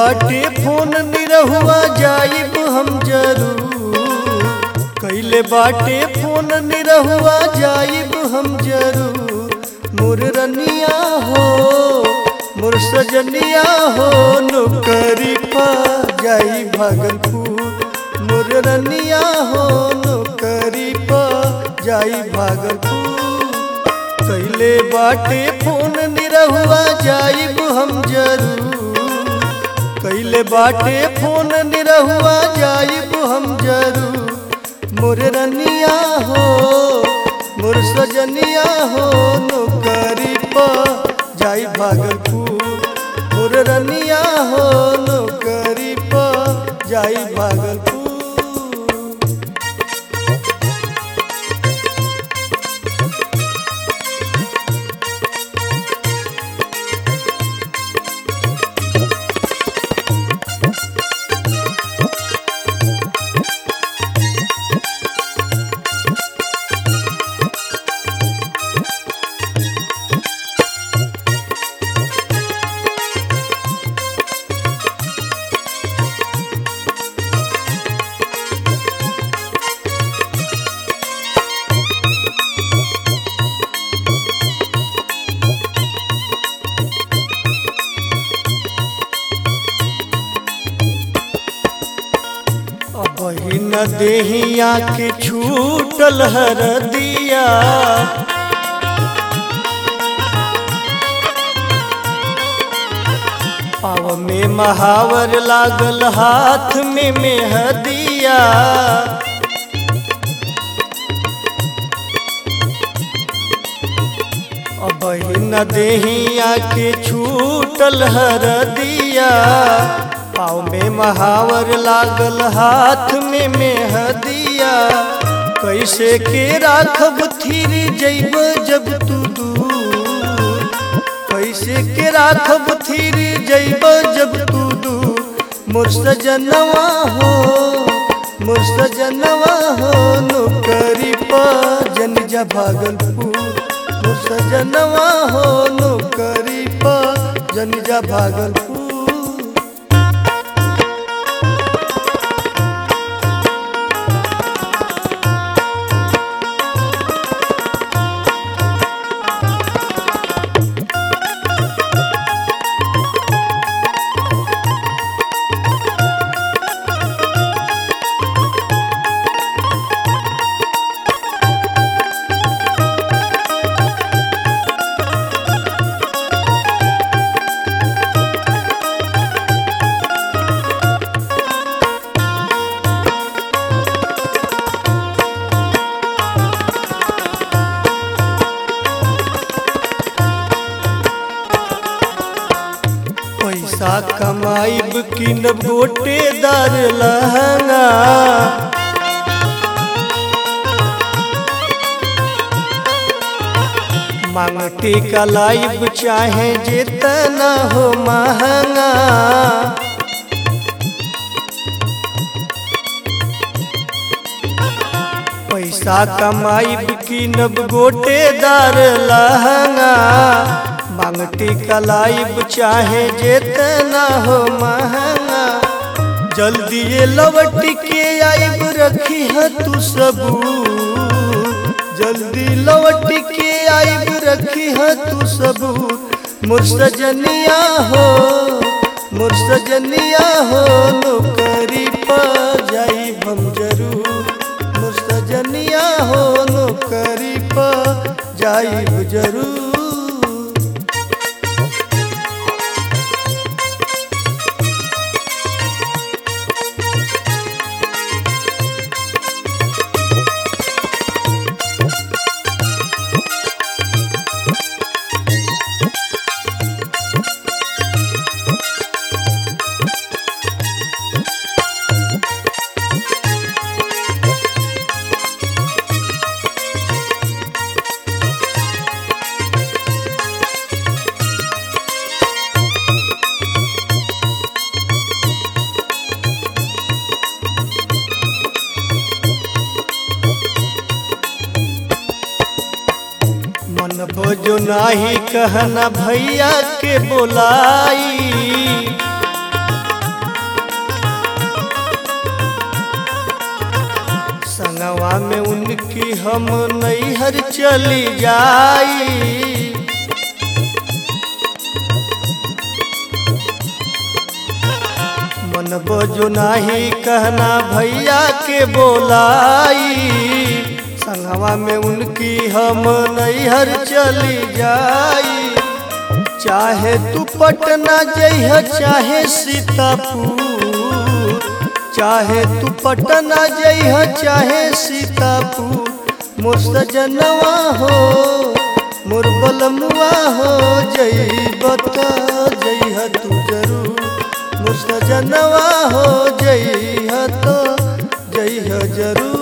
बाटे फोन निरहुआ जाइब हम जरूर कैले बाटे फोन निरहुआ जाइब हम जरूर मोर रनिया हो मोर सजनिया हो नौकरी पा जाई भागलपुर मोर रनिया हो नौकरी पा जाई भागलपुर कैले बाटे फोन निरहुआ जाइब हम जरूर कैले बाटे फोन निरहुआ जाइब हम जरूर मोर रनिया हो मोर सजनिया हो नौकरी पा जाई भागलपुर मोर रनिया हो नौकरी पा जाई भागलपुर अबही न देहिया के छूटल हर दिया पाव में महावर लागल हाथ में मेहदिया अबही न देहिया के छूटल हर दिया पाँव में महावर लागल हाथ में मेहदिया कैसे के राखब थीर जैब जब तू दूर कैसे के राखब थीर जैब जब तू दूर मोर सजनवा हो मोर सजनवा हो नौकरी पा जन जा भागलपुर मोर सजनवा हो नौकरी पा जन जा भागलपुर पैसा कमाइब किन गोटेदार लहंगा मांग टीका लाइब चाहे जितना हो महंगा पैसा कमाइब किनब गोटेदार लहंगा मांगटी कलाइब चाहे जितना हो महंगा जल्दी ये लवट के आइब रखी है तू सबूत जल्दी लवट के आइब रखी है तू सबूत मोर सजनिया हो मोर सजनिया हो नौकरी पा जाई हम जरूर मोर सजनिया हो नौकरी पा जाई जरूर मन भोजो नाही कहना भैया के बोलाई संगवा में उनकी हम नैहर चली जाई मन बजो नाही कहना भैया के बोलाई संगवा में उनकी हम नैहर चली जाई चाहे तू पटना जइह चाहे सीतापुर चाहे तू पटना जइह चाहे सीतापुर मोर सजनवा हो मोर बलमुआ हो जइब त जइह तू जरूर मोर सजनवा हो जइह त जइह जरूर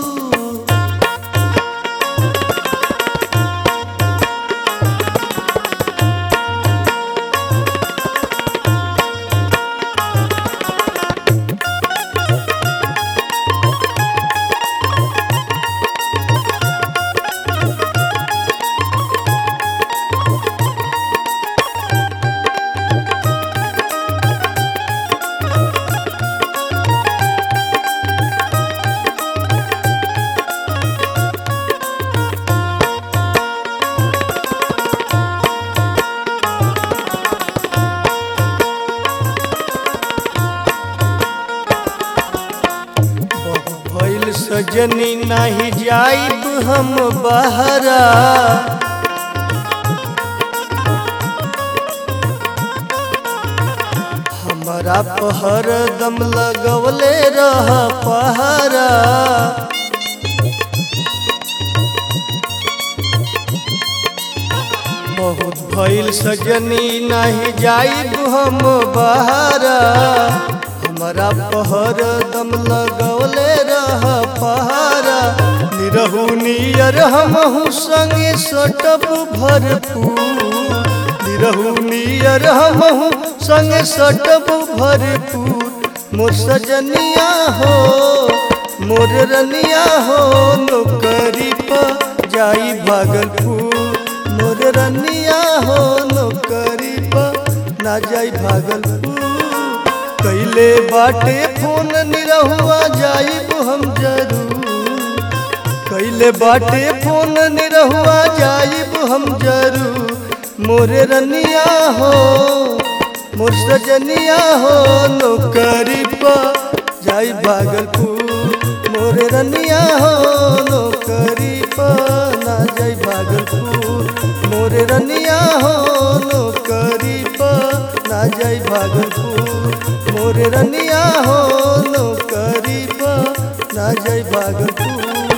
भइल सजनी नाही जाइब हम बहरा हमारा पहर दम लगवले रह पहरा बहुत भइल सजनी नहीं जाइब हम बहरा हमारा पहर दम लगवले रह पहरा निरहू नियर हमहू संगे सटब भरपूर निरहू नियर हमहू संगे सटब भरपूर मोर सजनिया हो मोर रनिया हो नौकरी पर जाई भागलपुर मोर रनिया हो नौकरी पर ना जाई भागलपुर कैले बाटे फोन निरहुआ जाइब हम जरूर कैले बाटे फोन निरहुआ जाइब हम जरूर मोरे रनिया हो मोर सजनिया हो नौकरी पर जाई भागलपुर मोरे रनिया हो नौकरी पर ना जाई भागलपुर मोरे रनिया हो नौकरी पर ना जाई भागलपुर मोरे रनिया हो नौकरी पर ना जाई भागलपुर